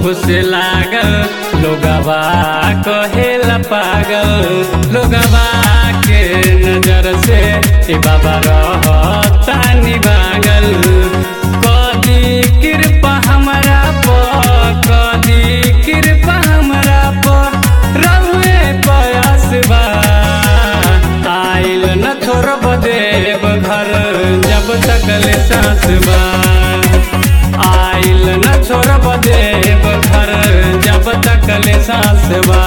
से लागल लोगवा कहेला पागल लोगवा के नजर से ए बाबा रहतानी बागल कदी कृपा हमरा पर कदी कृपा हमरा पर रहुए पयास बा आइल न छोड़ब देव घर जब तक ले सांस बा आइल न छोड़ब देव घर जब तक ले सांस बा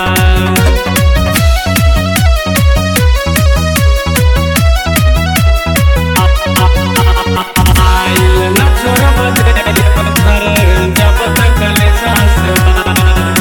आइल न छोड़ब देव घर जब तक ले सांस बा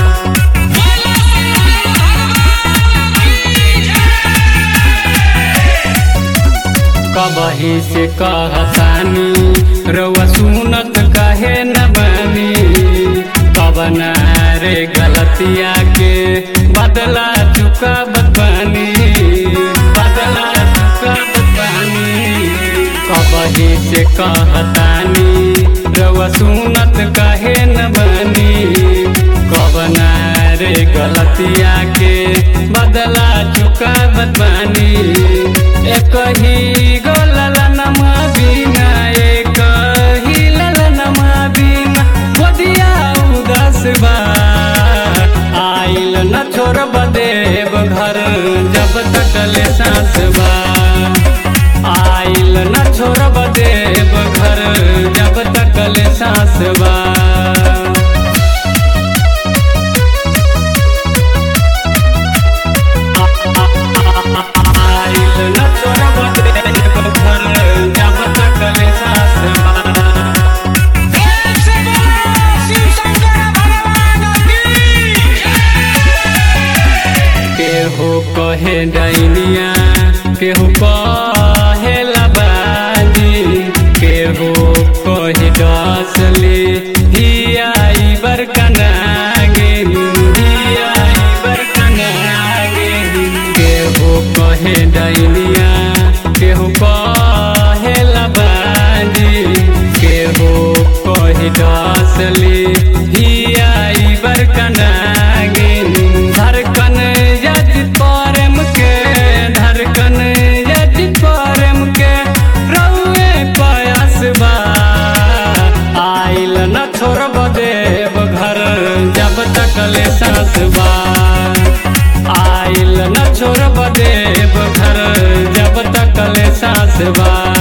कबही से कहतानी रउआ सुनत कहे न बनी कबना रे गलतिया के बदला चुका बनी बदला चुका बनी कबही से कहतानी रउआ सुनत कहे न बनी कबना रे गलतिया के बदला चुका बनी एक ही गो ललनमा बिना एक ही ललनमा बिना गोदिया उदास बा आइल न छोड़ब देव घर जब तक ले सांस बा आइल न छोड़ब देव घर जब तक ले सांस बा आइल न छोड़ब देव घर जब तक ले सांस बा प्रेम से बोलो शिव शंकर भगवान की केहू कहे डैनिया केहू कहे लबाजी केहू कहे डसली हियाई बरकनागे हियाई बरकनागे केहू कहे डैनिया केहू कहे लबाजी केहू कहे डसली हियाई बरकनागे धड़कन यज प्रेम के धड़कन यज प्रेम के रउए पयास बा आइल न छोड़ब देव घर जब तक ले सांस बा आइल न छोड़ब देव घर जब तक ले सांस बा